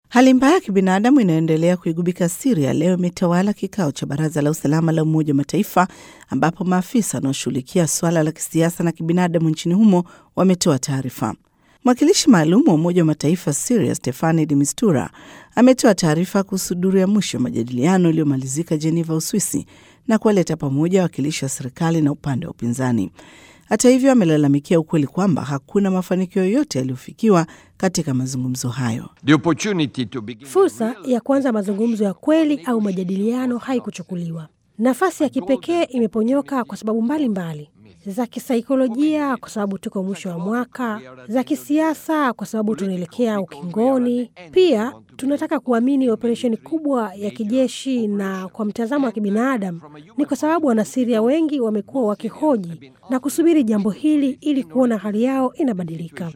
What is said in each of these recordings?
Hali mbaya ya kibinadamu inayoendelea kuigubika Siria leo imetawala kikao cha Baraza la Usalama la Umoja wa Mataifa, ambapo maafisa wanaoshughulikia suala la kisiasa na kibinadamu nchini humo wametoa taarifa. Mwakilishi maalum wa Umoja wa Mataifa Siria, Stefani de Mistura, ametoa taarifa kuhusu duru ya mwisho ya majadiliano iliyomalizika Jeneva, Uswisi, na kuwaleta pamoja wawakilishi wa serikali na upande wa upinzani. Hata hivyo, amelalamikia ukweli kwamba hakuna mafanikio yoyote yaliyofikiwa katika mazungumzo hayo. Fursa ya kuanza mazungumzo ya kweli au majadiliano haikuchukuliwa. Nafasi ya kipekee imeponyoka kwa sababu mbalimbali mbali za kisaikolojia kwa sababu tuko mwisho wa mwaka, za kisiasa kwa sababu tunaelekea ukingoni. Pia tunataka kuamini operesheni kubwa ya kijeshi, na kwa mtazamo wa kibinadamu ni kwa sababu Wanasiria wengi wamekuwa wakihoji na kusubiri jambo hili ili kuona hali yao inabadilika.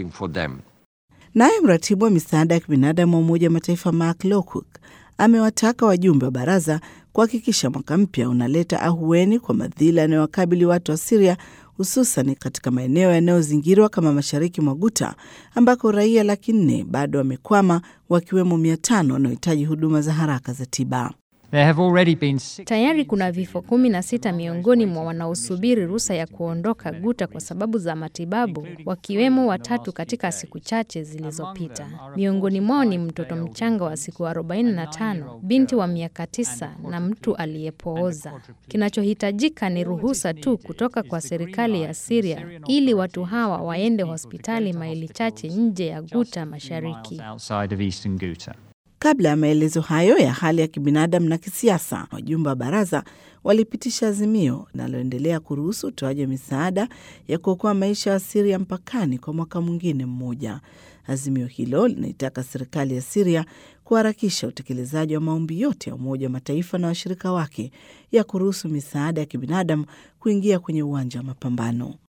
Naye mratibu wa misaada ya kibinadamu wa Umoja wa Mataifa Mark Lowcock amewataka wajumbe wa baraza kuhakikisha mwaka mpya unaleta ahueni kwa madhila yanayowakabili watu wa Siria, hususan katika maeneo yanayozingirwa kama mashariki mwa Guta ambako raia laki nne bado wamekwama, wakiwemo mia tano wanaohitaji huduma za haraka za tiba. Been... Tayari kuna vifo kumi na sita miongoni mwa wanaosubiri ruhusa ya kuondoka Guta kwa sababu za matibabu, wakiwemo watatu katika siku chache zilizopita. Miongoni mwao ni mtoto mchanga wa siku 45, binti wa miaka tisa na mtu aliyepooza. Kinachohitajika ni ruhusa tu kutoka kwa serikali ya Syria ili watu hawa waende hospitali maili chache nje ya Guta mashariki. Kabla ya maelezo hayo ya hali ya kibinadamu na kisiasa, wajumbe wa baraza walipitisha azimio linaloendelea kuruhusu utoaji wa misaada ya kuokoa maisha ya Siria mpakani kwa mwaka mwingine mmoja. Azimio hilo linaitaka serikali ya Siria kuharakisha utekelezaji wa maombi yote ya Umoja wa Mataifa na washirika wake ya kuruhusu misaada ya kibinadamu kuingia kwenye uwanja wa mapambano.